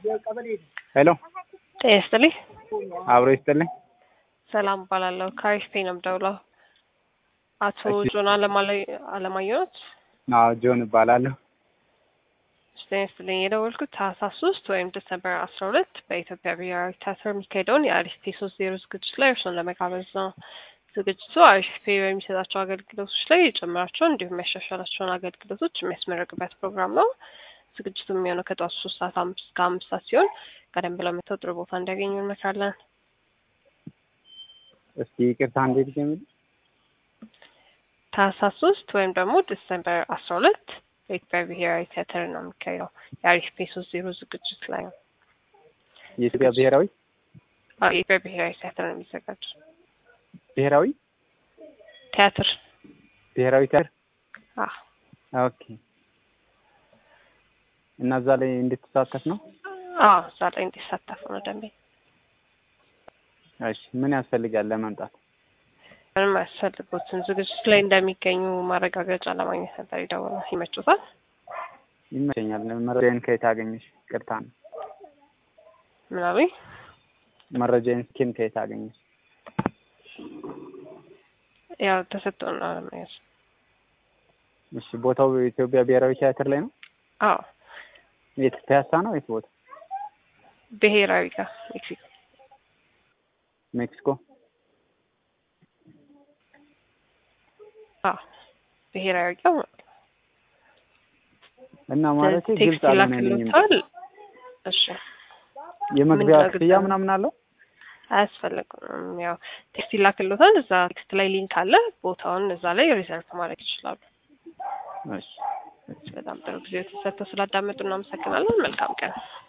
ሄሎ ጤና ይስጥልኝ። አብሮ ይስጥልኝ። ሰላም እባላለሁ። ከአሪፍ ነው የምደውለው። አቶ እሺ። ጆን አለማለ- አለማየሁት አዎ ጆን እባላለሁ። ጤና ይስጥልኝ። የደወልኩት ታህሳስ ሶስት ወይም ዲሰምበር አስራ ሁለት በኢትዮጵያ ብሔራዊ ቲያትር የሚካሄደውን የአሪፍ ሶስት ዜሮ ዝግጅት ላይ እርሶን ለመጋበዝ ነው። ዝግጅቱ አሪፍ በሚሰጣቸው አገልግሎቶች ላይ የጨመራቸውን እንዲሁም ያሻሻላቸውን አገልግሎቶች የሚያስመረቅበት ፕሮግራም ነው። ዝግጅቱ የሚሆነው ከጠዋቱ ሶስት ሰዓት አምስት እስከ አምስት ሰዓት ሲሆን ቀደም ብለው መተው ጥሩ ቦታ እንዲያገኙ እንመክራለን። እስኪ ይቅርታ እንዴት ጀምል ታህሳስ ሶስት ወይም ደግሞ ዲሰምበር አስራ ሁለት በኢትዮጵያ ብሔራዊ ቲያትር ነው የሚካሄደው የአሪፍ ሶስት ዜሮ ዝግጅት ላይ ነው። የኢትዮጵያ ብሔራዊ አዎ፣ የኢትዮጵያ ብሔራዊ ቲያትር ነው የሚዘጋጅ ብሔራዊ ቲያትር ብሔራዊ ቲያትር አዎ ኦኬ። እና እዛ ላይ እንድትሳተፍ ነው? አዎ እዛ ላይ እንዲሳተፉ ነው ደንበኛ እሺ ምን ያስፈልጋል ለመምጣት? ምንም አያስፈልጉትም። ዝግጅት ላይ እንደሚገኙ ማረጋገጫ ለማግኘት ነበር የደወልነው። ይመቹታል? ይመቸኛል። መረጃዬን ከየት አገኘሽ? ቅርታ ነው። ምናምን መረጃዬን ስኪን ከየት አገኘሽ? ያው ተሰጥቶን ነው ለመያዝ። እሺ ቦታው የኢትዮጵያ ብሔራዊ ቲያትር ላይ ነው? አዎ የት ፒያሳ ነው? የት ቦታ? ብሔራዊ ጋር ሜክሲኮ። ሜክሲኮ። አዎ ብሔራዊ ጋር እና ማለት ግልጽ ቴክስት አልሆነልኝም። ይላክልዎታል። እሺ የመግቢያ ምንድነው ክፍያ ግልጽ ምናምን አለው? አያስፈልግም። ያው ቴክስት ይላክልዎታል። እዛ ቴክስት ላይ ሊንክ አለ። ቦታውን እዛ ላይ ሪዘርቭ ማድረግ ይችላሉ። እሺ በጣም ጥሩ ጊዜ ተሰጥተው ስላዳመጡ እናመሰግናለን። መልካም ቀን።